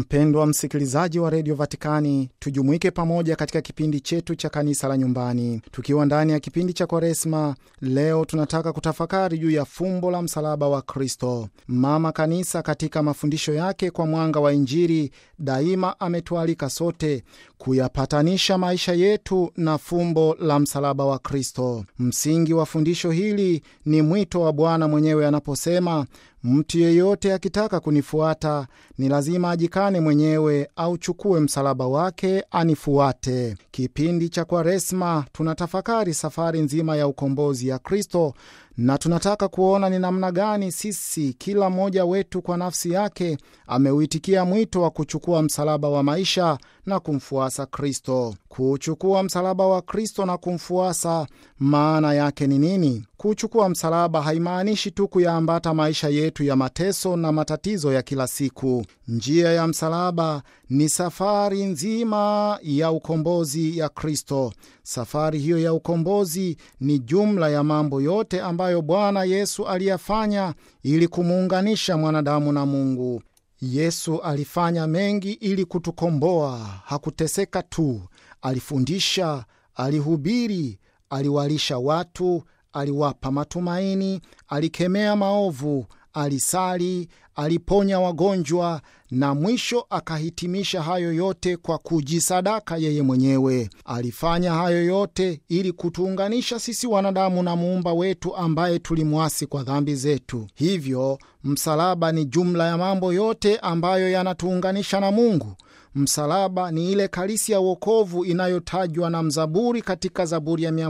Mpendwa msikilizaji wa redio Vatikani, tujumuike pamoja katika kipindi chetu cha kanisa la nyumbani, tukiwa ndani ya kipindi cha Kwaresma. Leo tunataka kutafakari juu ya fumbo la msalaba wa Kristo. Mama Kanisa katika mafundisho yake kwa mwanga wa Injili daima ametualika sote kuyapatanisha maisha yetu na fumbo la msalaba wa Kristo. Msingi wa fundisho hili ni mwito wa Bwana mwenyewe anaposema Mtu yeyote akitaka kunifuata ni lazima ajikane mwenyewe, auchukue msalaba wake anifuate. Kipindi cha Kwaresma tunatafakari safari nzima ya ukombozi ya Kristo, na tunataka kuona ni namna gani sisi, kila mmoja wetu kwa nafsi yake, ameuitikia mwito wa kuchukua msalaba wa maisha na kumfuasa Kristo. Kuchukua msalaba wa Kristo na kumfuasa, maana yake ni nini? Kuchukua msalaba haimaanishi tu kuyaambata maisha yetu ya mateso na matatizo ya kila siku. Njia ya msalaba ni safari nzima ya ukombozi ya Kristo. Safari hiyo ya ukombozi ni jumla ya mambo yote ambayo Bwana Yesu aliyafanya ili kumuunganisha mwanadamu na Mungu. Yesu alifanya mengi ili kutukomboa. Hakuteseka tu, alifundisha, alihubiri, aliwalisha watu, aliwapa matumaini, alikemea maovu, alisali, aliponya wagonjwa na mwisho akahitimisha hayo yote kwa kujisadaka yeye mwenyewe. Alifanya hayo yote ili kutuunganisha sisi wanadamu na muumba wetu ambaye tulimwasi kwa dhambi zetu. Hivyo msalaba ni jumla ya mambo yote ambayo yanatuunganisha na Mungu. Msalaba ni ile kalisi ya wokovu inayotajwa na mzaburi katika Zaburi ya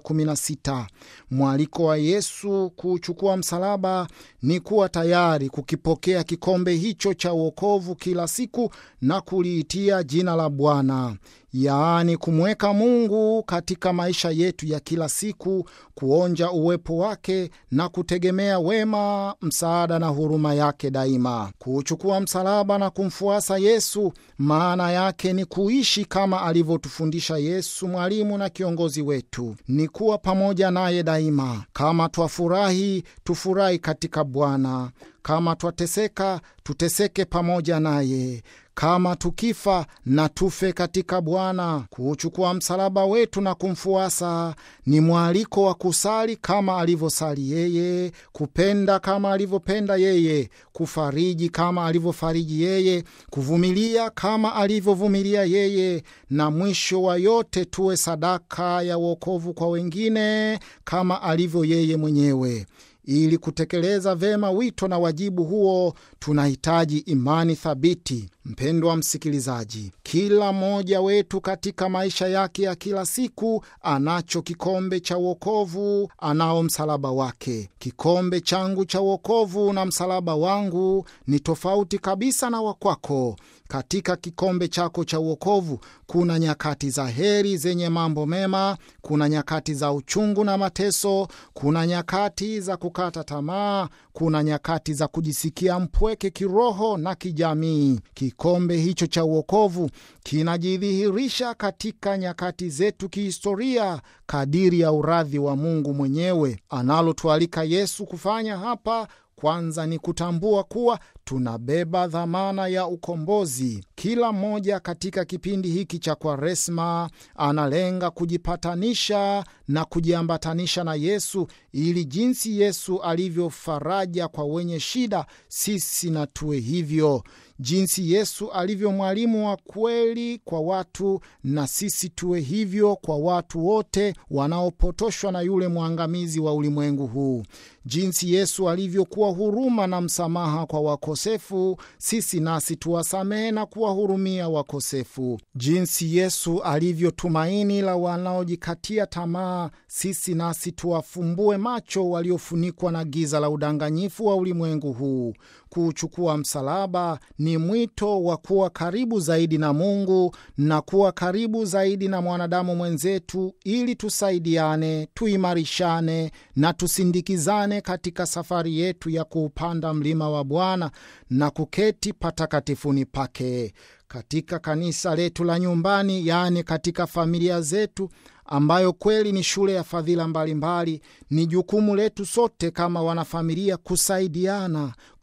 116. Mwaliko wa Yesu kuchukua msalaba ni kuwa tayari kukipokea kikombe hicho cha wokovu kila siku na kuliitia jina la Bwana, yaani kumweka Mungu katika maisha yetu ya kila siku, kuonja uwepo wake na kutegemea wema, msaada na huruma yake daima. Kuchukua msalaba na kumfuasa Yesu maana yake ni kuishi kama alivyotufundisha Yesu, mwalimu na kiongozi wetu, ni kuwa pamoja naye daima. Kama twafurahi, tufurahi katika Bwana; kama twateseka, tuteseke pamoja naye kama tukifa na tufe katika Bwana. Kuuchukua msalaba wetu na kumfuasa ni mwaliko wa kusali kama alivyosali yeye, kupenda kama alivyopenda yeye, kufariji kama alivyofariji yeye, kuvumilia kama alivyovumilia yeye, na mwisho wa yote tuwe sadaka ya wokovu kwa wengine kama alivyo yeye mwenyewe. Ili kutekeleza vema wito na wajibu huo tunahitaji imani thabiti. Mpendwa msikilizaji, kila mmoja wetu katika maisha yake ya kila siku anacho kikombe cha wokovu, anao msalaba wake. Kikombe changu cha wokovu na msalaba wangu ni tofauti kabisa na wakwako. Katika kikombe chako cha uokovu kuna nyakati za heri zenye mambo mema, kuna nyakati za uchungu na mateso, kuna nyakati za kukata tamaa, kuna nyakati za kujisikia mpweke kiroho na kijamii. Kikombe hicho cha uokovu kinajidhihirisha katika nyakati zetu kihistoria, kadiri ya uradhi wa Mungu mwenyewe. Analotualika Yesu kufanya hapa kwanza ni kutambua kuwa tunabeba dhamana ya ukombozi. Kila mmoja katika kipindi hiki cha Kwaresma analenga kujipatanisha na kujiambatanisha na Yesu, ili jinsi Yesu alivyo faraja kwa wenye shida, sisi na tuwe hivyo. Jinsi Yesu alivyo mwalimu wa kweli kwa watu, na sisi tuwe hivyo kwa watu wote wanaopotoshwa na yule mwangamizi wa ulimwengu huu. Jinsi Yesu alivyokuwa huruma na msamaha kwa wakosefu, sisi nasi tuwasamehe na kuwahurumia wakosefu. Jinsi Yesu alivyo tumaini la wanaojikatia tamaa, sisi nasi tuwafumbue macho waliofunikwa na giza la udanganyifu wa ulimwengu huu. Kuuchukua msalaba ni mwito wa kuwa karibu zaidi na Mungu na kuwa karibu zaidi na mwanadamu mwenzetu, ili tusaidiane, tuimarishane na tusindikizane katika safari yetu ya kuupanda mlima wa Bwana na kuketi patakatifuni pake. Katika kanisa letu la nyumbani, yaani katika familia zetu ambayo kweli ni shule ya fadhila mbalimbali, ni jukumu letu sote kama wanafamilia kusaidiana,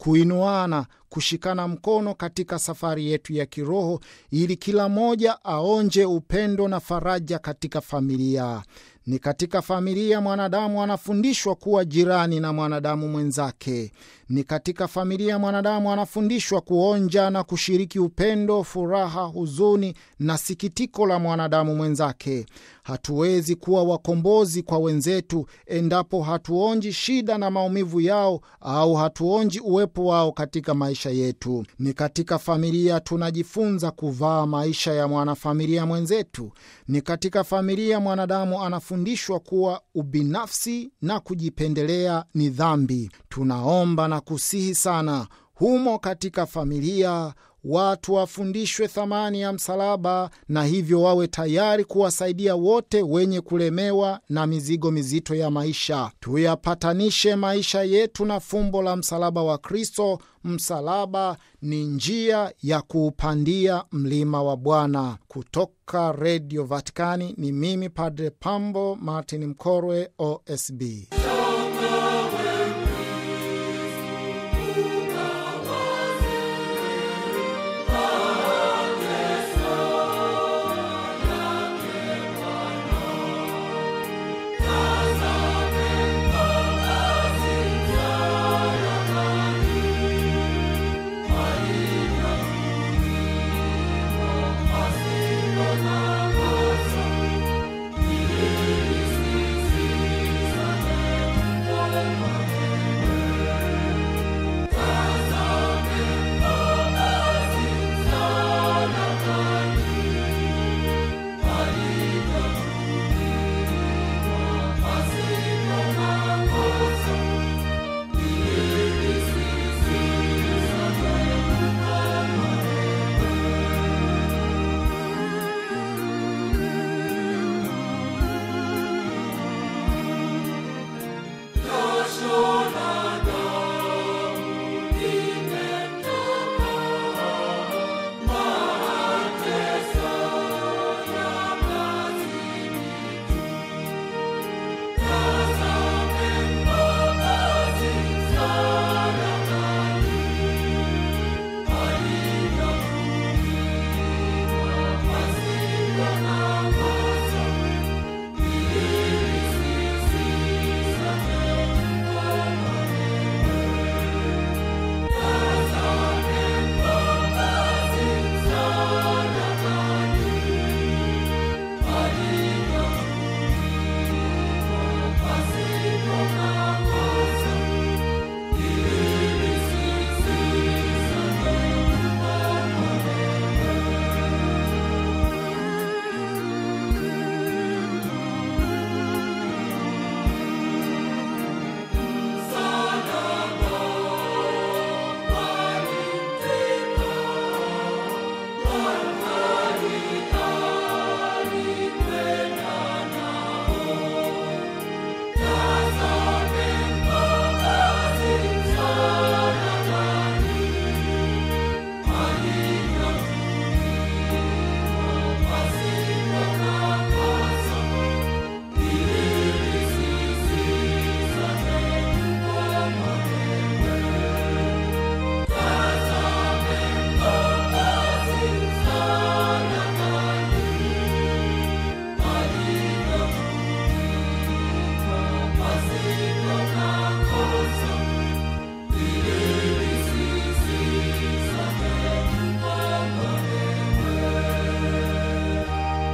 kuinuana, kushikana mkono katika safari yetu ya kiroho, ili kila mmoja aonje upendo na faraja katika familia. Ni katika familia mwanadamu anafundishwa kuwa jirani na mwanadamu mwenzake. Ni katika familia mwanadamu anafundishwa kuonja na kushiriki upendo, furaha, huzuni na sikitiko la mwanadamu mwenzake. Hatuwezi kuwa wakombozi kwa wenzetu endapo hatuonji shida na maumivu yao au hatuonji uwepo wao katika maisha yetu. Ni katika familia tunajifunza kuvaa maisha ya mwanafamilia mwenzetu. Ni katika familia mwanadamu anafundishwa kuwa ubinafsi na kujipendelea ni dhambi. Tunaomba na kusihi sana humo katika familia watu wafundishwe thamani ya msalaba na hivyo wawe tayari kuwasaidia wote wenye kulemewa na mizigo mizito ya maisha. Tuyapatanishe maisha yetu na fumbo la msalaba wa Kristo. Msalaba ni njia ya kuupandia mlima wa Bwana. Kutoka Redio Vatikani ni mimi Padre Pambo Martin Mkorwe, OSB.